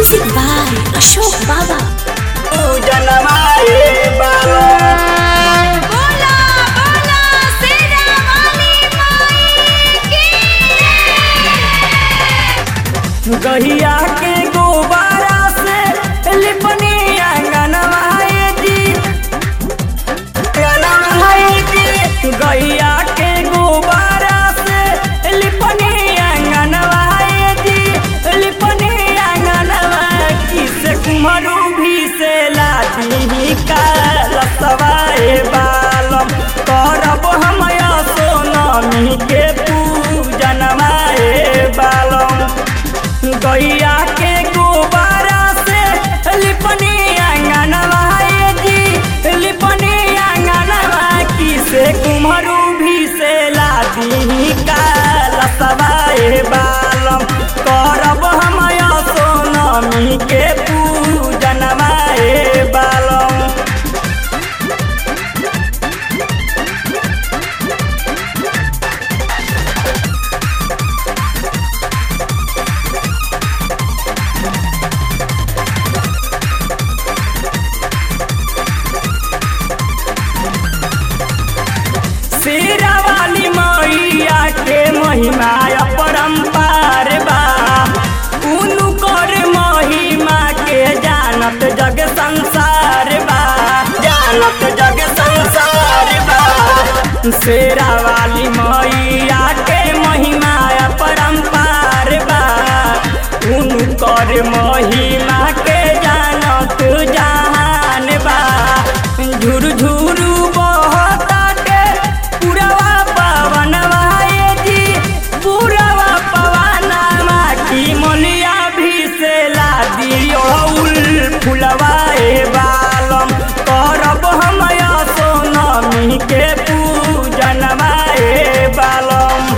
Music by Ashok Baba. जनमाए बाबा बोला बोला शेरा वाली माई की गहिया के गोबारा से लिपनी आंगनवाए जी आंगनवाए जी गहिया के गोबारा से लिपनी आंगनवाए जी लिपनी आंगनवाए किस कुमरू भी से लादी का लसवाए बालम करब हम सोनमी के पूजनवाए बालम गैया के गोबारा से लिपनी आंगनवाए जी लिपनी आंगनवा की से कुम्हरू भी से लादी का लसवाए बालम करब हम सोनमी के पूजनवाए बालम शेरा वाली मैया के महिमा अपरंपार बा उनु कर महिमा के जानत जग संसार बा जानत जग संसार बा शेरा वाली मैया के महिमा अपरंपार बा उनु कर महिमा के जानत जहान बा झुर झुरु बहताटे पुरवा पवनवा ए जी पुरवा पवनवा की मोलिया भी से लादी ओहुल फुलवा ए बालम करब हम सोनमी के पूजनवा ए बालम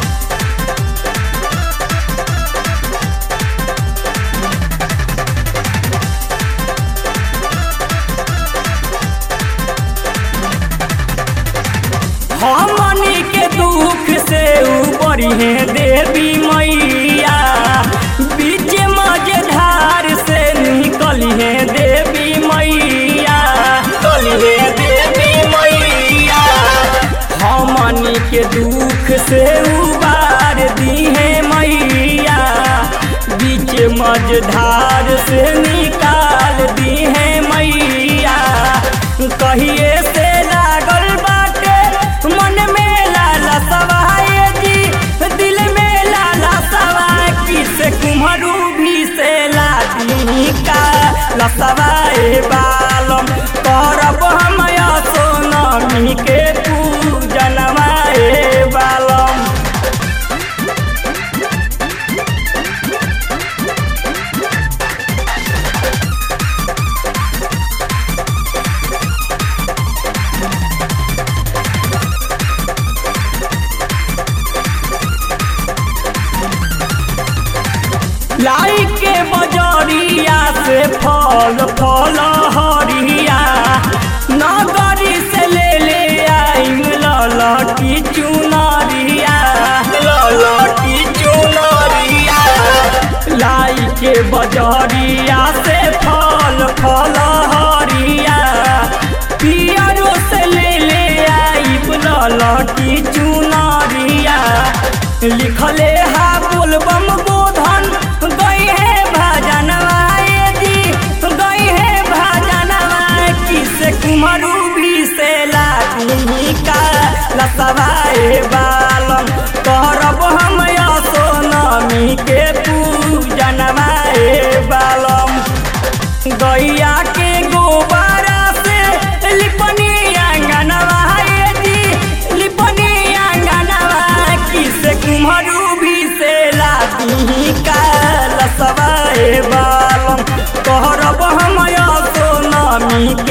हमनी के दुख से ऊपरी है देवी मैया बीच मझधार से निकली है देवी मैया निकली है देवी मैया हमनी के दुख से उबार दी है मैया बीच मझधार से निकाल दी है मैया कहिए से लागल बाटे मन में लाला सवाए जी दिल में लाला सवाए किस कुम्हरू भी से लादी का लसवाए बालम करब हम सोनमी के पूजनवाए बालम लाई के बजरिया से फल फल हरिया नगरी से ले ले आइम ललटी चुनरिया ललटी चुनरिया लाई के बजरिया से फल फल हरिया पियरो से ले ले आइम ललटी चुनरिया लिखले हा बोलबम गोधन गई है भजनवाए जी गई है भजनवाए किस कुमरू भी से लादी का लसवाए बालम करब हम सोनमी के पूजनवाए बालम गैया के गोबारा से लिपनी आंगनवाए जी लिपनी आंगनवा किस कुम्हरू भी से लादी का लसवाए बालम कहरब हम सोनमी